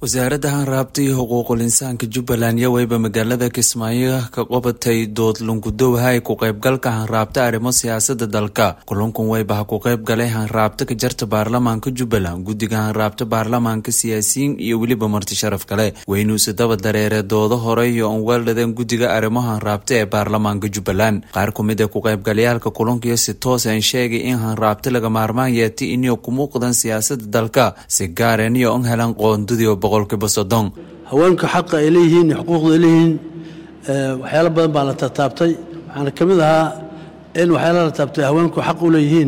wasaaradda hanraabta iyo xuquuqul insaanka jubbaland yoweyba magaalada kismaayo ka qabatay dood lungudowaha ay ku qaybgalka hanraabta arrimo siyaasada dalka kulankun weyba ha ku qayb galay hanraabta ka jarta baarlamaanka jubbaland guddiga hanraabta baarlamaanka siyaasiyiin iyo weliba marti sharaf kale weynuuse daba dareere doodo hore iyo on weeldhadeen guddiga arrimo hanraabta ee baarlamaanka jubbaland qaar ku mid ee ku qaybgalayaalka kulankiyo si toos aan sheegay in hanraabta laga maarmaan yeetay inay ku muuqdaan siyaasada dalka si gaareen iyo on helan qoondadii haweenka xaqa ay leeyihiin iyo xuquuqda ay leeyihiin waxyaalo badan baa la tataabtay waxaana ka mid ahaa in waxyaalaha la taabtay haweenku xaq u leeyihiin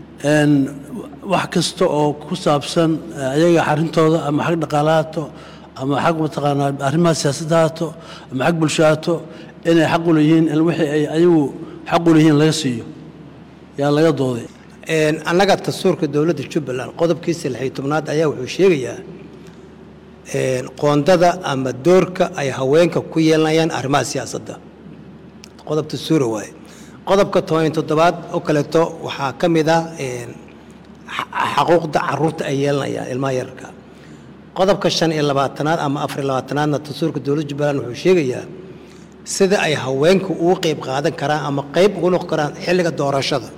wax kasta oo ku saabsan ayaga xarintooda ama xag dhaqaale haato ama xag mataqaanaa arrimaha siyaasadda haato ama xag bulsho haato inay xaq u leeyihiin in wixii ay ayagu xaq u leeyihiin laga siiyo yaa laga dooday annaga dastuurka dowladda jubbaland qodobkiisa lixyo tobnaad ayaa wuxuu sheegayaa qoondada ama doorka ay haweenka ku yeelanayaan arrimaha siyaasadda qodobta suura waaye qodobka toban toddobaad oo kaleeto waxaa ka mid ah xaquuqda caruurta ay yeelanayaan ilmaha yararka qodobka shan iyo labaatanaad ama afar iyo labaatanaadna dastuurka dowladda jubbaland wuxuu sheegayaa sida ay haweenku ugu qeyb qaadan karaan ama qeyb ugu noqon karaan xilliga doorashada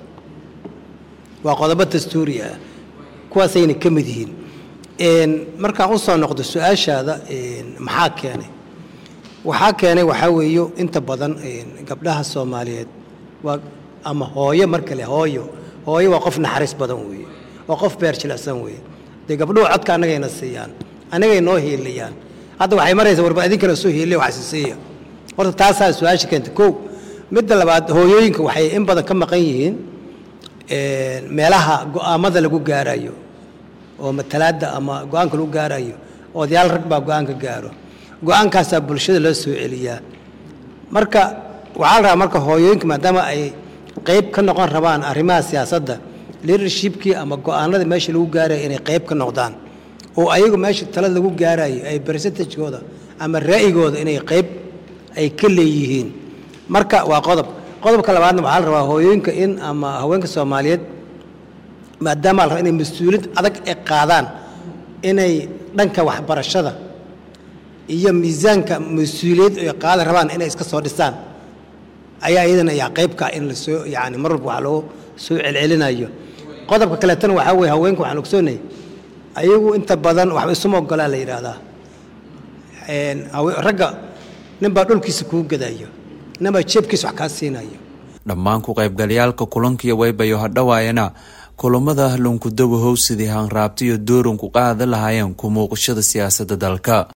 waa qodobo dastuuri ah kuwaasayna ka mid yihiin markaan u soo noqdo su-aashaada maxaa keenay waxaa keenay waxaa weeyo inta badan gabdhaha soomaaliyeed waa ama hooyo mar kale hooyo hooyo waa qof naxariis badan weeye waa qof beer jilicsan weeye dee gabdhuhu codka annagayna siiyaan annagay noo hiiliyaan hadda waxay maraysaa warba idinkana soo hiiliya waxsisiiya horta taasaa su-aasha keentay kow midda labaad hooyooyinka waxay in badan ka maqan yihiin meelaha go-aamada lagu gaarayo oo matalaadda ama go-aanka lagu gaarayo odayaal rag baa go-aanka gaaro go-aankaasaa bulshada loo soo celiyaa marka waxaa la rabaa marka hooyooyinka maadaama ay qeyb ka noqon rabaan arrimaha siyaasadda leadershipkii ama go-aanada meesha lagu gaarayo inay qeyb ka noqdaan oo ayagu meesha talada lagu gaarayo ay percentagekooda ama raa'igooda inay qeyb ay ka leeyihiin marka waa qodob qodobka labaadna waxaa la rabaa hooyooyinka in ama haweenka soomaaliyeed maadaama la raba inay mas-uuliyad adag ay qaadaan inay dhanka waxbarashada iyo miisaanka mas-uuliyad ay qaadan rabaan inay iska soo dhisaan ayaa iyadana yaa qaybka in lasoo yani mar walba wax loo soo celcelinayo qodobka kaleetana waxaa weye haweenka waxaan ogsoonay ayagu inta badan waxba isuma ogolaa la yidhaahdaa ragga ninbaa dhulkiisa kuu gadayo ninbaa jeebkiisa wax kaa siinayo dhammaan ku qaybgalayaalka kulankiyo waybayo hadhawaayana kulamada lunkudawa howsidii hanraabta iyo dooran ku qaada lahaayeen ku muuqashada siyaasadda dalka